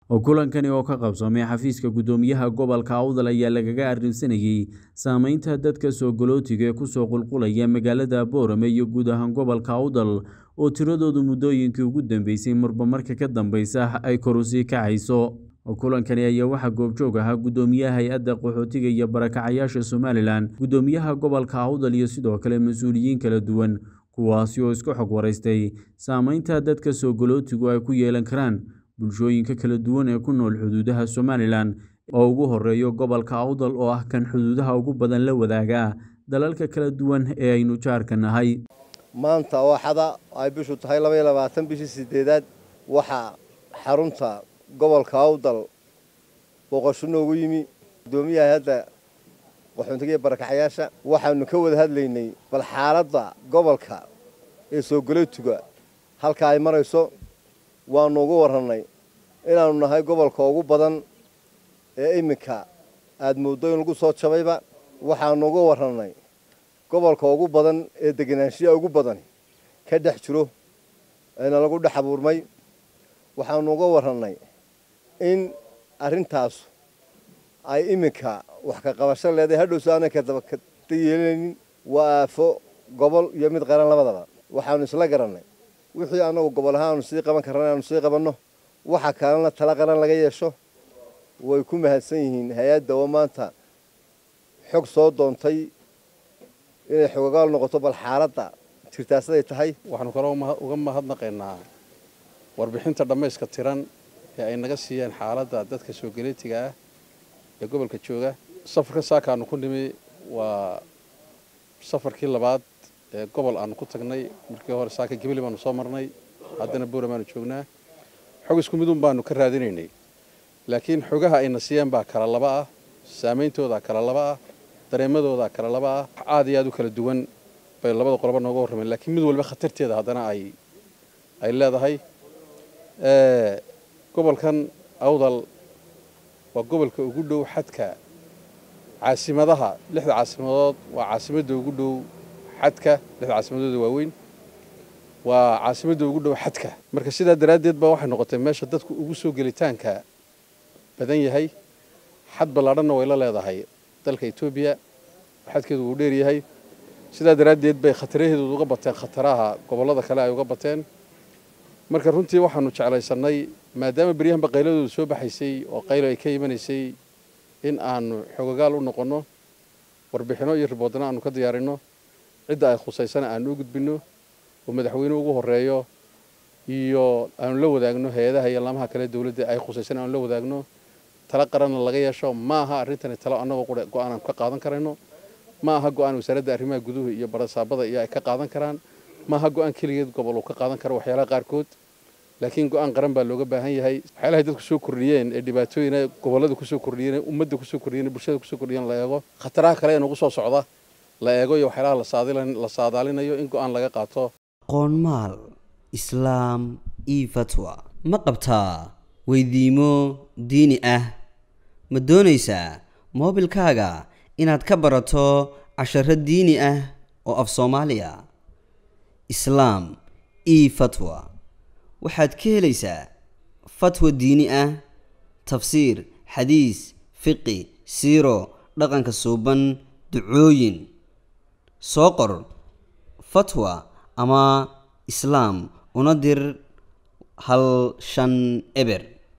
kulankani oo ka qabsamay xafiiska guddoomiyaha gobolka awdal ayaa lagaga arrinsanayey saameynta dadka soo galootiga ee kusoo qulqulaya magaalada boorame iyo guud ahaan gobolka awdal oo tiradoodu muddooyinkii ugu dambeysay marba marka ka dambeysa ay kor usii kacayso kulankani ayaa waxaa goobjoog ahaa guddoomiyaha hay-adda qaxootiga iyo barakacayaasha somalilan guddoomiyaha gobolka awdal iyo sidoo kale mas-uuliyiin kala duwan kuwaasi oo isku xog waraystay saameynta dadka soo galootigu ay ku yeelan karaan bulshooyinka kala duwan ee ku nool xuduudaha somalilan oo ugu horeeyo gobolka awdal oo ah kan xuduudaha ugu badan la wadaaga dalalka kala duwan ee aynu jaarka nahay maanta oo xada ay bishu tahay labaiyo labaatan bishii sideedaad waxaa xarunta gobolka awdal booqasho noogu yimi guddoomiyaha hadda qaxoontiga iyo barakacayaasha waxaanu ka wada hadlaynay bal xaaladda gobolka ee soo galootiga halka ay marayso waanu ugu warrannay inaannu nahay gobolka ugu badan ee iminka aada mooddo in lagu soo jabayba waxaanu uga warrannay gobolka ugu badan ee deganaanshiya ugu badani ka dhex jiro eena lagu dhex abuurmay waxaanu uga warrannay in arrintaas ay iminka wax ka qabasho leedahay hadhowso aanay kadabakada yeelanaynin waa aafo gobol iyo mid qaran labadaba waxaanu isla garannay wixii annagu gobol ahaan aanu sii qaban karran aanu sii qabanno waxa kalena tala qaran laga yeesho way ku mahadsan yihiin hay-adda oo maanta xog soo doontay inay xogagaal noqoto bal xaaladda jirtaasaday tahay waxaanu kaloo uga mahadnaqaynaa warbixinta dhammayska tiran ee ay naga siiyeen xaaladda dadka soo galeetiga ah ee gobolka jooga safarka saakaanu ku nimi waa safarkii labaad ee gobol aanu ku tagnay markii hore saaka gibli baanu soo marnay haddana buura baanu joognaa xog isku midun baanu ka raadinaynay laakiin xogaha ayna siiyeen baa kala laba ah saameyntoodaa kala laba ah dareemadoodaa kala laba ah aad iyo aad u kala duwan bay labada qoloba nooga warrameen laakiin mid walba khatarteeda haddana ay ay leedahay gobolkan awdal waa gobolka ugu dhow xadka caasimadaha lixda caasimadood waa caasimadda ugu dhow xadka lixda caasimadooda waaweyn waa caasimadda ugu dhow xadka marka sidaa daraaddeed baa waxay noqotay meesha dadku ugu soo gelitaanka badan yahay xad ballaadhanna way la leedahay dalka etoobiya xadkeedu wuu dheer yahay sidaa daraaddeed bay khataraheedu uga bateen khataraha gobollada kale ay uga bateen marka runtii waxaanu jeclaysannay maadaama beryahanba qayladoodu soo baxaysay oo qaylo ay ka imanaysay in aanu xogagaal u noqonno warbixinno iyo riboodna aanu ka diyaarinno cidda ay khusaysana aanu u gudbinno oo madaxweyne ugu horreeyo iyo aanu la wadaagno hay-adaha iyo laamaha kale dowladda ay khusaysana aanu la wadaagno tala qaranna laga yeesho ma aha arrintani talo annagoo qura go-aan aan ka qaadan karayno ma aha go-aan wasaaradda arrimaha guduhu iyo barasaabada iyo ay ka qaadan karaan ma aha go-aan keligeed gobol uu ka qaadan karo waxyaalaha qaarkood laakiin go-aan qaran baa looga baahan yahay waxyaalahay dadku soo kordhiyeen ee dhibaatooyina gobollada kusoo kordhiyeen ummadda kusoo kordhiyeen bulshada kusoo kordhiyeen la eego khataraha kale ee nagu soo socda la eego iyo waxyaalaha la saadaalinayo in go-aan laga qaato qoonmaal islaam io fatwa ma qabtaa weydiimo diini ah ma doonaysaa moobilkaaga inaad ka barato casharo diini ah oo af soomaaliya islaam io fatwa waxaad ka helaysaa fatwa diini ah tafsiir xadiis fiqi siiro dhaqanka suuban ducooyin soo qor fatwa ama islaam una dir hal shan eber